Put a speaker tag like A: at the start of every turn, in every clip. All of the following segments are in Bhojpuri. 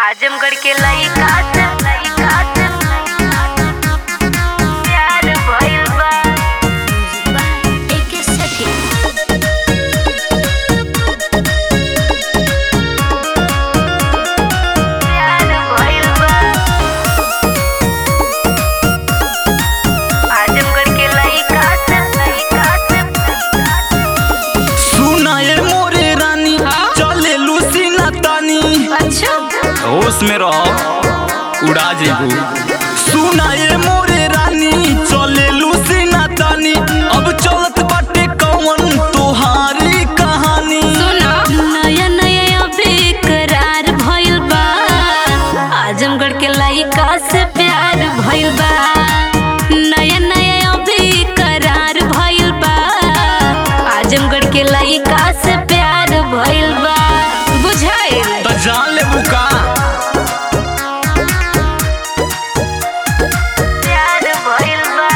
A: आजमगढ़ के लइका से लइका से प्यार भइल बा एके सखी प्यार भइल बा आजमगढ़ के लइका से लइका से
B: सुना ये मोरे रानी चले लूसीना तानी
A: अच्छा
B: होश में रहो उड़ा जेबू सुना ये मोरे रानी चले लूसीना तानी अब चलत बाटे कौन तोहारी कहानी
A: सुना नया नया बेकरार भइल बा आजमगढ़ के लइका से प्यार भइल बा नया नया बेकरार भइल बा आजमगढ़ के लइका से प्यार भइल बा बुझाइल
B: त जान लेबू का
A: प्यार भइल बा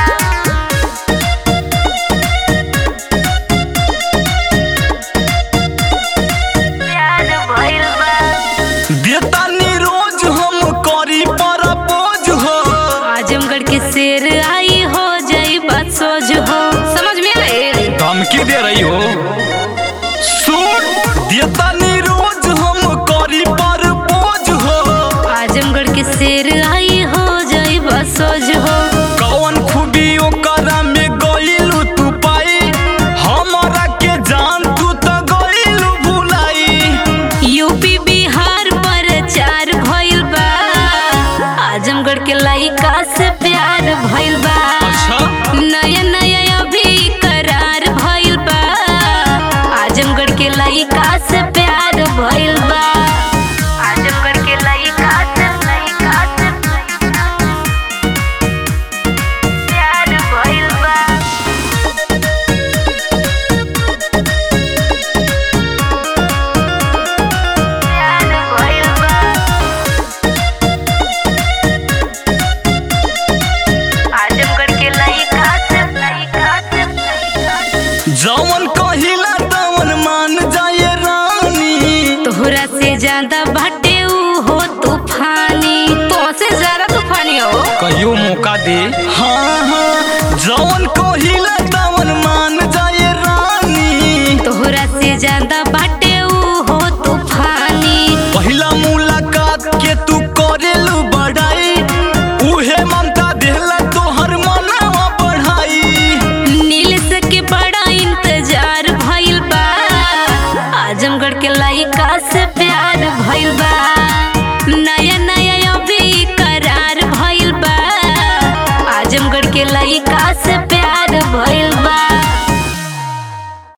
A: प्यार भइल बा
B: देतानी रोज हम करी परपोज हो
A: आजमगढ़ के शेर आई हो जाई बात सोच हो समझ में आए
B: धमकी दे रही हो सुन देतानी रोज हम करी परपोज हो
A: आजमगढ़ के शेर आई हो जाई बात सोच हो
B: कौन खूबी ओकरा में गइलू तू पाई हमरा के जान तू तो गइलू भुलाई
A: यूपी बिहार पर चार भइल बा आजमगढ़ के लइका से प्यार भइल बा
B: अच्छा
A: नया नया अभी करार भइल बा आजमगढ़ के लइका से प्यार भइल बा आजमगढ़ के लइका से लइका से प्यार भइल बा प्यार भइल बा आजमगढ़ के लइका से लइका से
B: जवन कहिला तवन मान जाए रानी
A: तोहरा से ज्यादा बाटे ऊ हो तूफानी तो से ज्यादा तूफानी हो
B: कहियो मौका दे हाँ हाँ जवन कहिला तवन मान जाए रानी
A: तोहरा से ज्यादा बाटे ऊ हो तूफानी
B: पहिला मुलाकात के तू करेलू बढ़ाई उहे ममता देहला तोहर मनवा बढ़ाई
A: नील से के बड़ा इंतजार भइल बा आजमगढ़ के लइका से प्यार भइल बा नया नया अभी करार भइल बा आजमगढ़ के लइका